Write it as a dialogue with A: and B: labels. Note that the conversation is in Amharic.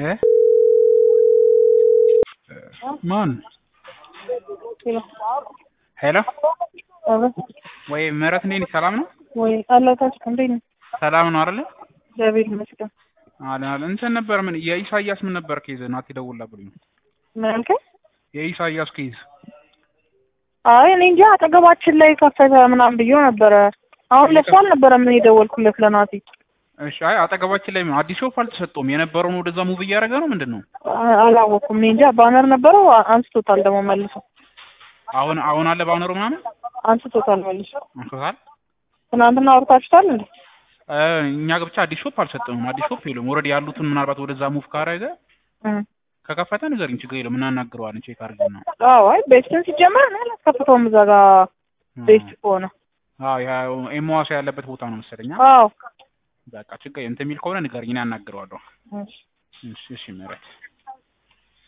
A: እ ማን ሄሎ ወይ ምህረት እንዴት ነሽ? ሰላም ነው
B: ወይ አላታች እንዴት ነው?
A: ሰላም ነው አይደለ?
B: እግዚአብሔር ይመስገን።
A: አለ አለ እንትን ነበር ምን የኢሳያስ ምን ነበር ኬዝ ናቲ ደውላ ብሎኝ ነው
B: ምን አልከኝ?
A: የኢሳያስ ኬዝ
B: አይ እኔ እንጃ አጠገባችን ላይ ከፈተ ምናምን ብዬው ነበረ። አሁን ለሱ አልነበረም እኔ የደወልኩለት ለናቲ።
A: እሺ አይ አጠገባችን ላይ አዲስ ሾፍ አልተሰጠውም የነበረውን ወደዛ ሙቭ እያደረገ ነው ምንድን ነው
B: አ- አላወኩም እኔ እንጃ ባነር ነበረው አ- አንስቶታል ደግሞ መልሶ
A: አሁን አሁን አለ ባነሩ ምናምን
B: አንስቶታል መልሶ።
A: አንስቶታል
B: ትናንትና አውርታችሁታል እንዴ?
A: እ እኛ ብቻ አዲስ ሾፕ አልሰጠውም አዲስ ሾፕ የለም ኦልሬዲ ያሉትን ምናልባት ወደዛ ሙቭ ካረገ
B: እም።
A: ከከፈተ ንገሪኝ ችግር የለም እናናግረዋለን ቼክ አድርገን ነው
B: አዎ አይ ቤስትን ሲጀመር እኔ አላስከፍተውም እዛ ጋር ቤስት ከሆነ
A: አዎ ያ ኤምዋሳ ያለበት ቦታ ነው መሰለኝ አ?
B: አዎ
A: በቃ ችግር እንትን የሚል ከሆነ ንገሪኝ እኔ አናግረዋለሁ
B: እሺ።
A: እሺ እሺ ምህረት